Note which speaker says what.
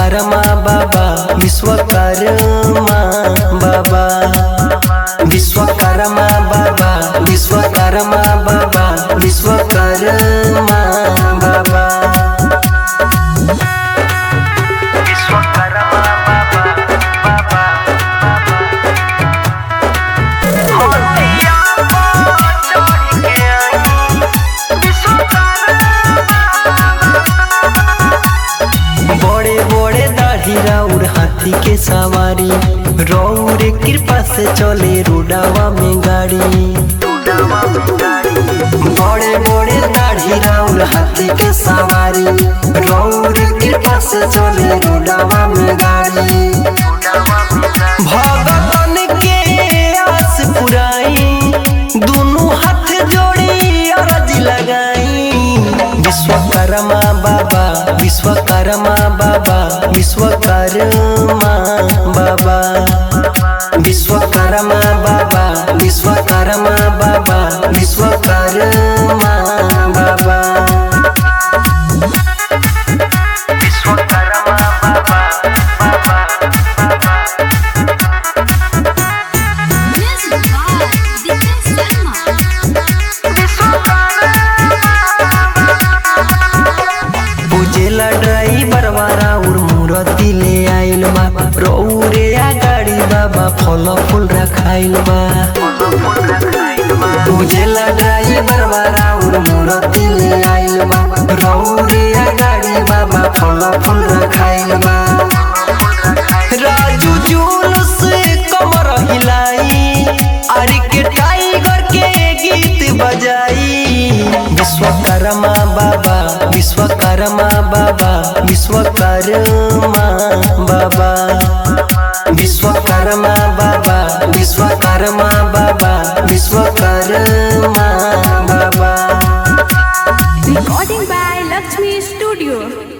Speaker 1: विश्वकर्मा बाबा विश्वकर्मा बाबा विश्वकर्मा बाबा विश्वकर्मा बाबा विश्वकर्मा बाबा विश्वकर्मा बाबा बाबा होतिया चढ़ के आई बड़े बड़े दाढ़ी राउर हाथी के सवारी रौर कृपा से चले रोडावा में गाड़ी बड़े बड़े दाढ़ी राउर हाथी के सवारी रौर कृपा से चले रोडावा में गाड़ी भगवान के आस पुराई दोनों हाथ जोड़ी अरज लगाई विश्वकर्मा बाबा विश्वकर्मा बाबा विश्वकर्मा बाबा विश्वकर्मा बाबा विश्वकर्मा बाबा विश्वकर्मा बाबा विश्वकर्मा बाबा
Speaker 2: Music by Dipen Sharma.
Speaker 1: पूजेला ड्राइवर वाला उर मूर्ति ले आइल बा रौरे आ गाड़ी बाबा फल फूल रखाइल बा पूजेला ड्राइवर वाला उर मूर्ति ले आइल बा रौरे आ गाड़ी बाबा फल फूल रखाइल बा राजू जुलूस कमर हिलाई अरे के टाइगर के गीत बजाई विश्वकर्मा बाबा विश्वकर्मा बाबा विश्वकर्मा बाबा विश्वकर्मा बाबा विश्वकर्मा बाबा विश्वकर्मा बाबा
Speaker 2: Recording by Lakshmi Studio.